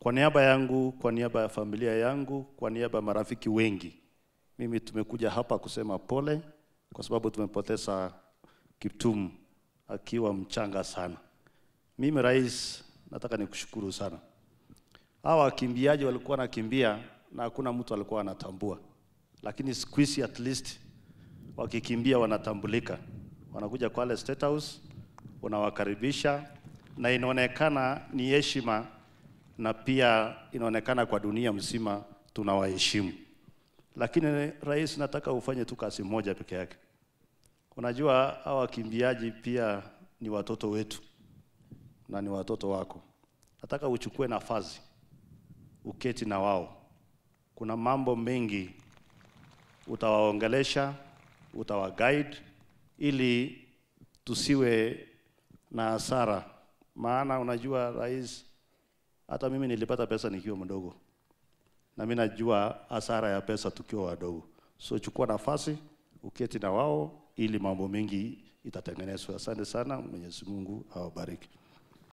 Kwa niaba yangu, kwa niaba ya familia yangu, kwa niaba ya marafiki wengi, mimi tumekuja hapa kusema pole kwa sababu tumepoteza Kiptum akiwa mchanga sana. Mimi rais, nataka nikushukuru sana. Hawa wakimbiaji walikuwa wanakimbia na hakuna mtu alikuwa anatambua, lakini siku hizi at least wakikimbia wanatambulika, wanakuja Kwale State House, unawakaribisha na inaonekana ni heshima na pia inaonekana kwa dunia mzima tunawaheshimu. Lakini rais, nataka ufanye tu kazi moja peke yake. Unajua hawa wakimbiaji pia ni watoto wetu na ni watoto wako. Nataka uchukue nafasi uketi na wao. Kuna mambo mengi utawaongelesha, utawaguide ili tusiwe na hasara, maana unajua rais, hata mimi nilipata pesa nikiwa mdogo, na mimi najua hasara ya pesa tukiwa wadogo. So chukua nafasi uketi na wao ili mambo mengi itatengenezwa. Asante sana, Mwenyezi Mungu awabariki.